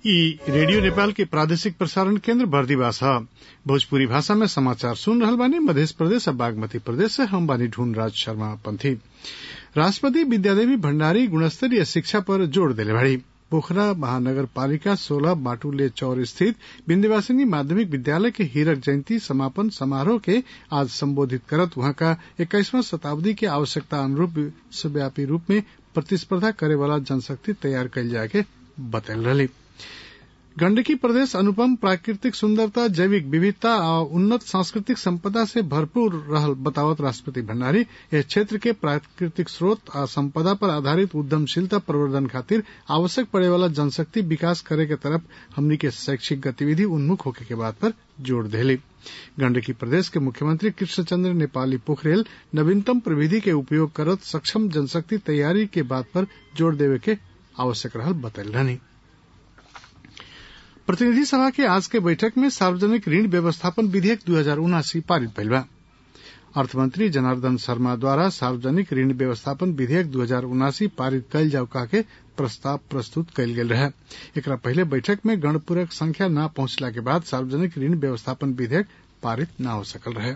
ई रेडियो नेपाल के प्रादेशिक प्रसारण केन्द्र बर्दिवास ह भोजपुरी भाषा में समाचार सुन रहल बानी मध्य प्रदेश आ बागमती प्रदेश से हम बानी ढूंढ राज शर्मा पंथी राष्ट्रपति विद्यादेवी भण्डारी गुणस्तरीय शिक्षा पर जोड़ देले बाड़ी पोखरा महानगर पालिका सोलह बाटुले चौर स्थित विन्ध्यवासिनी माध्यमिक विद्यालय के हीरक जयंती समापन समारोह के आज संबोधित करत वहां का इक्कीसवीं शताब्दी के आवश्यकता अनुरूप विश्वव्यापी रूप में प्रतिस्पर्धा करे वाला जनशक्ति तैयार कयल जाय के बतैल रहली गण्डकी प्रदेश अनुपम प्राकृतिक सुन्दरता जैविक विविधता आ उन्नत सांस्कृतिक संपदा से भरपूर रहल बतावत राष्ट्रपति भण्डारी एह क्षेत्र के प्राकृतिक स्रोत आ संपदा पर आधारित उद्यमशीलता प्रवर्धन खातिर आवश्यक पड़े वाला जनशक्ति विकास करे के तरफ हमनी के शैक्षिक गतिविधि उन्मुख होके के बात पर जोड़ देली गण्डकी प्रदेश के मुख्यमंत्री कृष्णचंद्र नेपाली पोखरेल नवीनतम प्रविधि के उपयोग करत सक्षम जनशक्ति तैयारी के बात पर जोड़ देवे के आवश्यक रहल बतैल रहनी प्रतिनिधि सभा के आज के बैठक में सार्वजनिक ऋण व्यवस्थापन विधेयक दू हजार उनासी पारित भइल बा अर्थमंत्री जनार्दन शर्मा द्वारा सार्वजनिक ऋण व्यवस्थापन विधेयक दू हजार उनासी पारित कयल जाऊ कह के प्रस्ताव प्रस्तुत कयल गेल रहे एकरा पहले बैठक में गणपूरक संख्या न पहुंचला के बाद सार्वजनिक ऋण व्यवस्थापन विधेयक पारित न हो सकल रहे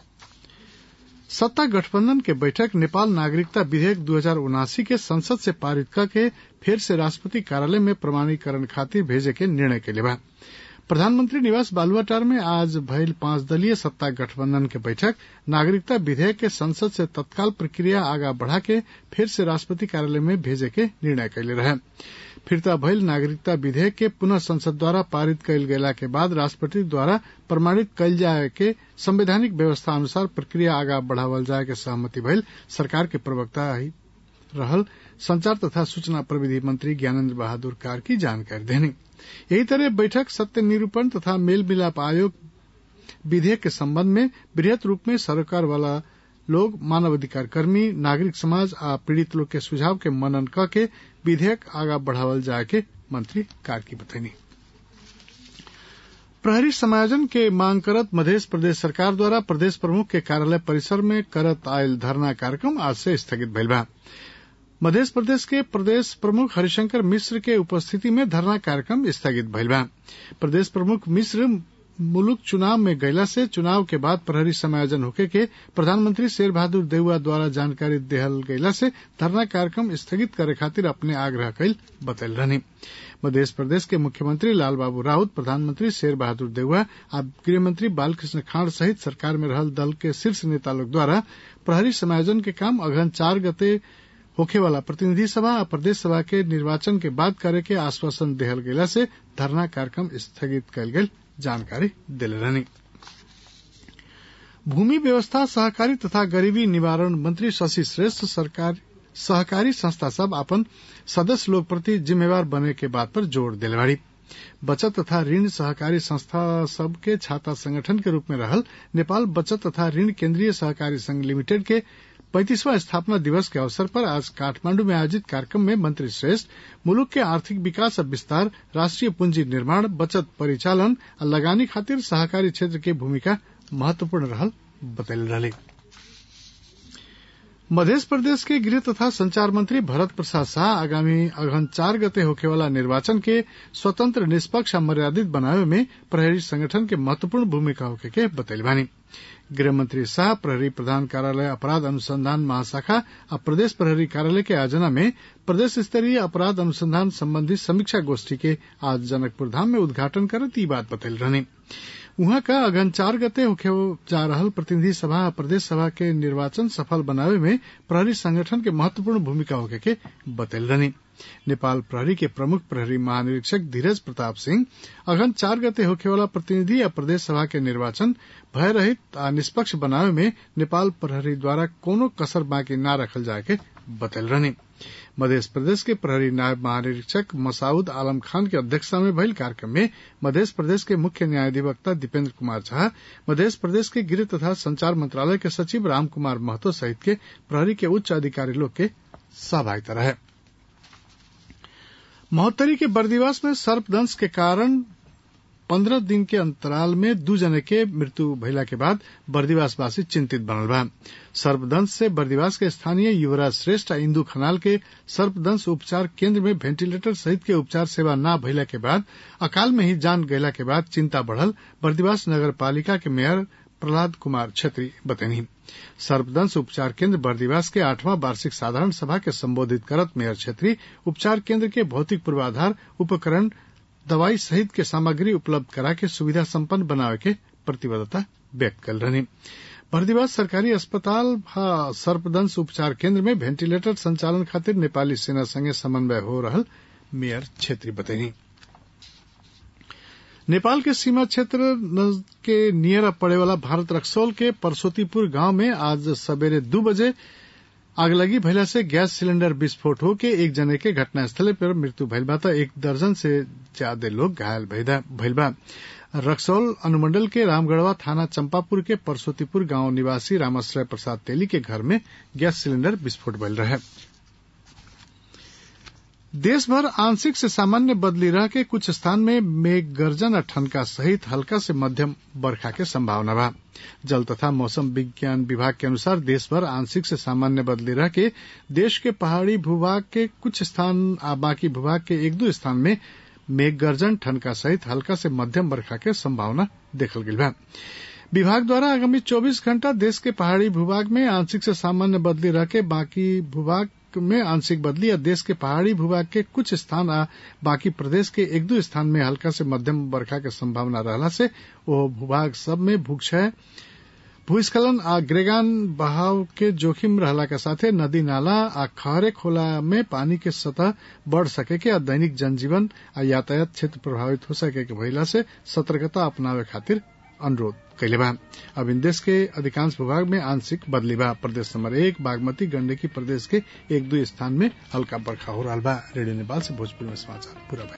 सत्ता गठबंधन के बैठक नेपाल नागरिकता विधेयक दू हजार उनासी के संसद से पारित करके फिर से राष्ट्रपति कार्यालय में प्रमाणीकरण खातिर भेजे के निर्णय के बा प्रधानमंत्री निवास बालुआटार में आज भइल पांच दलीय सत्ता गठबंधन के बैठक नागरिकता विधेयक के संसद से तत्काल प्रक्रिया आगा बढ़ा के फिर से राष्ट्रपति कार्यालय में भेजे के निर्णय कैले रहे फिरता भइल नागरिकता विधेयक के पुनः संसद द्वारा पारित कयल गेला के बाद राष्ट्रपति द्वारा प्रमाणित कयल जाय के संवैधानिक व्यवस्था अनुसार प्रक्रिया आगा बढ़ावल जाय के सहमति भइल सरकार के प्रवक्ता रहल संचार तथा सूचना प्रविधि मंत्री ज्ञानेन्द्र बहादुर कार्की जानकारी देनी यही तरह बैठक सत्य निरूपण तथा मेल मिलाप आयोग विधेयक के संबंध में वृहत रूप में सरकार वाला लोग मानवाधिकार कर्मी नागरिक समाज आ पीड़ित लोग के सुझाव के मनन क के विधेयक आगा बढ़ावल जाय के मंत्री कार्की बतैनी प्रहरी समायोजन के मांग करत मध्य प्रदेश सरकार द्वारा प्रदेश प्रमुख के कार्यालय परिसर में करत आयल धरना कार्यक्रम आज से स्थगित भइल बा मध्य प्रदेश के प्रदेश प्रमुख हरिशंकर मिश्र के उपस्थिति में धरना कार्यक्रम स्थगित भइल बा प्रदेश प्रमुख मिश्र मुलुक चुनाव में गयला से चुनाव के बाद प्रहरी समायोजन होके के प्रधानमंत्री शेर बहादुर देउआ द्वारा जानकारी देहल गयला से धरना कार्यक्रम स्थगित करे खातिर अपने आग्रह कैल बतैल रहनी मध्य प्रदेश के मुख्यमंत्री लाल बाबू राउत प्रधानमंत्री शेर बहादुर देउआ आ गृहमंत्री बालकृष्ण खाड़ सहित सरकार में रहल दल के शीर्ष नेता लोग द्वारा प्रहरी समायोजन के काम अगहन चार गते होखे वाला प्रतिनिधि सभा आ प्रदेश सभा के निर्वाचन के बाद करे के आश्वासन देहल गेला से धरना कार्यक्रम स्थगित कयल गेल जानकारी दिले रहनी भूमि व्यवस्था सहकारी तथा गरीबी निवारण मंत्री शशि श्रेष्ठ सरकार सहकारी संस्था सब अपन सदस्य लोग प्रति जिम्मेवार बने के बात पर जोर दिले बाड़ी बचत तथा ऋण सहकारी संस्था सब के छाता संगठन के रूप में रहल नेपाल बचत तथा ऋण केंद्रीय सहकारी संघ लिमिटेड के पैंतीसवां स्थापना दिवस के अवसर पर आज काठमांडू में आयोजित कार्यक्रम में मंत्री श्रेष्ठ मुलुक के आर्थिक विकास और विस्तार राष्ट्रीय पूंजी निर्माण बचत परिचालन और लगानी खातिर सहकारी क्षेत्र के भूमिका महत्वपूर्ण रहल बतैल रहे मध्य प्रदेश के गृह तथा संचार मंत्री भरत प्रसाद शाह आगामी अगहन चार गते होखे वाला निर्वाचन के स्वतंत्र निष्पक्ष और मर्यादित बनावे में प्रहरी संगठन के महत्वपूर्ण भूमिका होके के बतैल बानी गृह मंत्री शाह प्रहरी प्रधान कार्यालय अपराध अनुसंधान महाशाखा और प्रदेश प्रहरी कार्यालय के आयोजना में प्रदेश स्तरीय अपराध अनुसंधान संबंधी समीक्षा गोष्ठी के आज जनकपुर धाम में उद्घाटन करत ई बात बतैल रहनी उहाँ का अगन चार गते होखे जा रहल प्रतिनिधि सभा आ प्रदेश सभा के निर्वाचन सफल बनावे में प्रहरी संगठन के महत्वपूर्ण भूमिका होके के बतैल रहनी नेपाल प्रहरी के प्रमुख प्रहरी महानिरीक्षक धीरज प्रताप सिंह अगन चार गते होखे वाला प्रतिनिधि या प्रदेश सभा के निर्वाचन भय रहित आ निष्पक्ष बनावे में नेपाल प्रहरी द्वारा कोनो कसर बाकी न रखल जाए के बतैल रहनी मध्य प्रदेश के प्रहरी नायब महानिरीक्षक मसाउद आलम खान की अध्यक्षता में भइल कार्यक्रम में मध्य प्रदेश के मुख्य न्यायाधिवक्ता दीपेंद्र कुमार झा मध्य प्रदेश के गृह तथा संचार मंत्रालय के सचिव राम कुमार महतो सहित के प्रहरी के उच्च अधिकारी लोग के सहभागिता रहे महोत्तरी के बर्दिवास में सर्पदंश के कारण पंद्रह दिन के अंतराल में दू जने के मृत्यु भइला के बाद बर्दिवासवासी चिंतित बनल बा सर्पदंश से बर्दिवास के स्थानीय युवराज श्रेष्ठ आ इंदू खनाल के सर्पदंश उपचार केंद्र में वेंटिलेटर सहित के उपचार सेवा न भइला के बाद अकाल में ही जान गयला के बाद चिंता बढ़ल बर्दिवास नगर पालिका के मेयर प्रहलाद कुमार छेत्री बतैनी सर्पदंश उपचार केंद्र बर्दिवास के आठवां वार्षिक साधारण सभा के संबोधित करत मेयर छेत्री उपचार केंद्र के भौतिक पूर्वाधार उपकरण दवाई सहित के सामग्री उपलब्ध करा के सुविधा संपन्न बनावे के प्रतिबद्धता व्यक्त कर रही बर्दिवास सरकारी अस्पताल सर्पदंश उपचार केंद्र में वेंटिलेटर संचालन खातिर नेपाली सेना संगे समन्वय हो रहल मेयर छेत्री बतैनी नेपाल के सीमा क्षेत्र के नियर पड़े वाला भारत रक्सौल के परसोतीपुर गांव में आज सवेरे दो बजे आगलगी भइला से गैस सिलेंडर विस्फोट होके एक जने के घटनास्थल पर मृत्यु भइल बा एक दर्जन से ज्यादा लोग घायल भइल बा रक्सौल अनुमंडल के रामगढ़वा थाना चंपापुर के परसोतीपुर गांव निवासी रामाश्रय प्रसाद तेली के घर में गैस सिलेंडर विस्फोट भइल रहे देश भर आंशिक से सामान्य बदली रह के कुछ स्थान में मेघ गर्जन और ठनका सहित हल्का से मध्यम बरखा के संभावना बा जल तथा मौसम विज्ञान विभाग के अनुसार देश भर आंशिक से सामान्य बदली रह के देश के पहाड़ी भूभाग के कुछ स्थान आ बाकी भूभाग के एक दो स्थान में मेघ गर्जन ठनका सहित हल्का से मध्यम बरखा के संभावना देखल गई बा विभाग द्वारा आगामी 24 घंटा देश के पहाड़ी भूभाग में आंशिक से सामान्य बदली रह के बाकी भूभाग में आंशिक बदली या देश के पहाड़ी भूभाग के कुछ स्थान आ बाकी प्रदेश के एक दो स्थान में हल्का से मध्यम बरखा के संभावना रहला से वो भूभाग सब में भूक्षय भूस्खलन आ ग्रेगान बहाव के जोखिम रहला के साथे नदी नाला आ खहरे खोला में पानी के सतह बढ़ सके के आ दैनिक जनजीवन आ यातायात क्षेत्र प्रभावित हो सके के भइला से सतर्कता अपनावे खातिर अनुरोध कैले बा अब इन देश के अधिकांश भूभाग में आंशिक बदली बा प्रदेश नंबर एक बागमती गंडकी प्रदेश के एक दो स्थान में हल्का बरखा हो रहा बा रेडियो नेपाल से भोजपुर में समाचार पूरा